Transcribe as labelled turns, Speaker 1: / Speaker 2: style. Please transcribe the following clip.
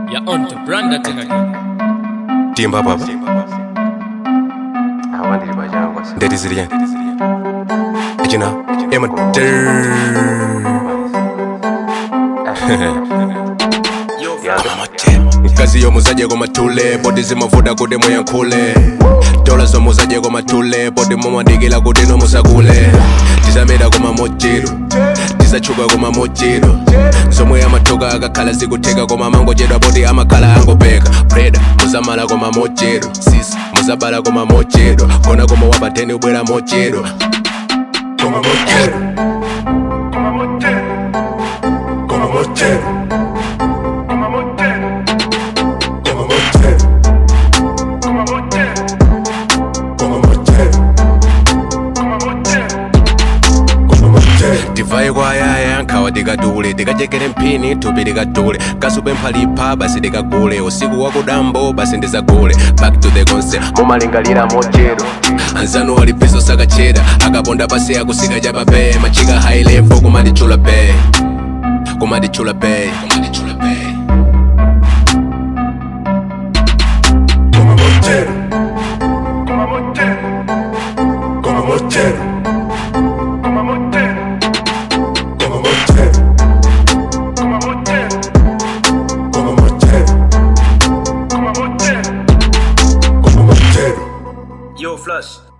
Speaker 1: Ya onto branda tena
Speaker 2: timba papa
Speaker 3: awandiri pachangwa
Speaker 2: ndeti zili yani achina ema mkazi yomuzaje komatule bodi zimavuta kuti muyankhule dola zomuzaje komatule bodi mumadikila kuti nomusakule tizameta komamochiro tizachuka komamochiro zomwe amathuka akakhala zikutheka koma mangochedwa bodi amakhala angopeka breda muzamala komamochiro sis muzabala komamochiro kona koma wapateni ubwera mochiro komamochiro komamochiro tivaye kwayaya nkhawa tikatule tikachekere mphini thupi likatule kasube mphalipa basi tikagule usiku wakudambo basi ndizagule back to the concept mumalingalira mochero anzanu walipizo sakachera akaponda pasi akusika chapape machika high level kumatichula pe kumatichula pe kumatichula pe
Speaker 4: Yo, Flush.